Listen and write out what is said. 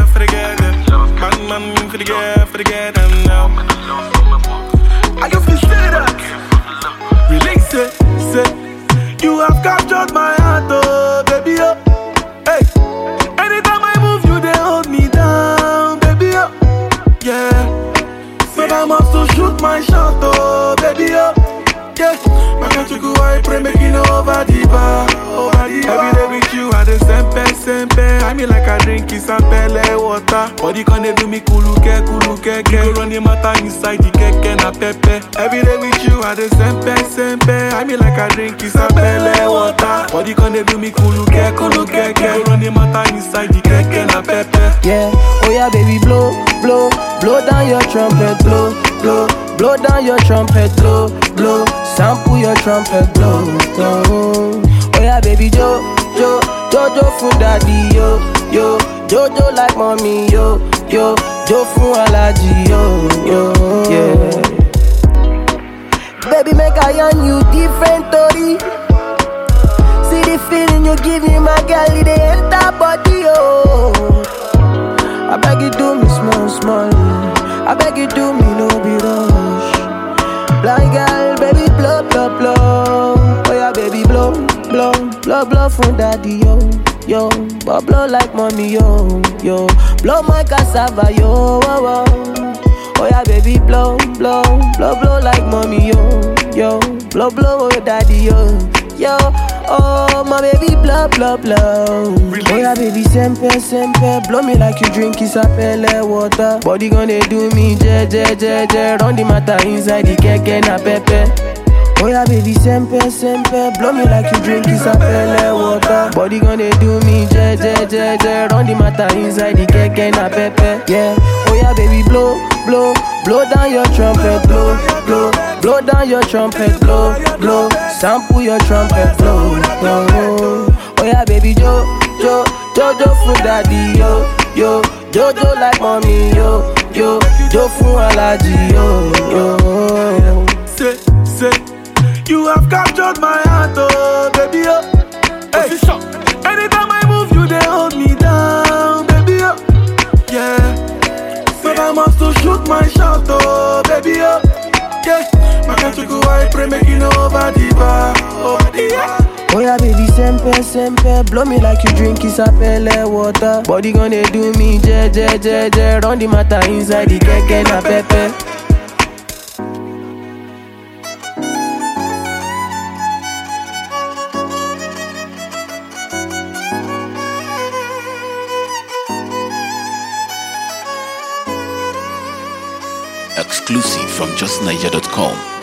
for the girl them. Man, man, for the girl, for the girl them now. I can feel say that. Release it, say. You have captured my heart, oh, baby, oh. Hey. Anytime I move, you they hold me down, baby, oh. Yeah. But I must to shoot my shot, oh, baby, oh. Yeah. My country go, I pray, make it over the bar, over the bar. Every day with you, I the sempe, sempe. I mean, like I drink is pele water. Body can they do me kuluke, kuluke, ke. You go run the matter inside the keke na pepe. Every day with you, I the sempe, sempe. I mean, like I drink is pele water. Body can they do me kuluke, kuluke, ke. You go run the matter inside the keke na pepe. Yeah, oh yeah, baby, blow, blow, blow down your trumpet, blow, blow, blow down your trumpet, blow, blow, sample your trumpet, blow, blow. Oh yeah, baby, jo, jo, jojo fun daddy, yo, yo, jojo like mommy, yo, yo, jo fun alaji, yo, yo, yeah. Baby, make I yarn you different story. See the feeling you give me, my girl, it dey enter body, oh. I beg you do me small, small. I beg you do me no be rush. Blind girl, baby blow, blow, blow. Oh yeah, baby blow, blow, blow, blow from daddy yo, yo. But blow like mommy yo, yo. Blow my cassava yo, oh, oh. Oh yeah, baby blow, blow, blow, blow like mommy yo, yo. Blow, blow, oh daddy yo, yo. Oh my baby blow, blow, blow. Oh yeah, baby sempe, sempe. Blow me like you drink isapele water. Body gonna do me je, je, je, je. Run the matter inside the keke na pepe. Oh yeah, baby, sempe, sempe Blow me like you drink isapele water Body gonna do me je, je, je, je Run the matter inside the keke na pepe Yeah, oh yeah, baby, blow, blow Blow down your trumpet, blow, blow Blow down your trumpet, blow, blow Sample your trumpet, blow, blow Oh yeah, baby, jo, jo Jojo fun daddy, yo, yo Jojo like mommy, yo, yo Jo fun alaji, yo, yo Say, say, you have captured my heart, oh, baby, oh. Hey. Anytime I move, you they hold me down, baby, oh. Yeah. But I must to shoot my shot, oh, baby, oh. Yeah. My country go, I pray, make it over the bar, over the bar. Oh yeah, baby, sempe, sempe Blow me like you drink isapele water Body gonna do me je, je, je, je Run the matter inside the keke na pepe Exclusive from justniger.com.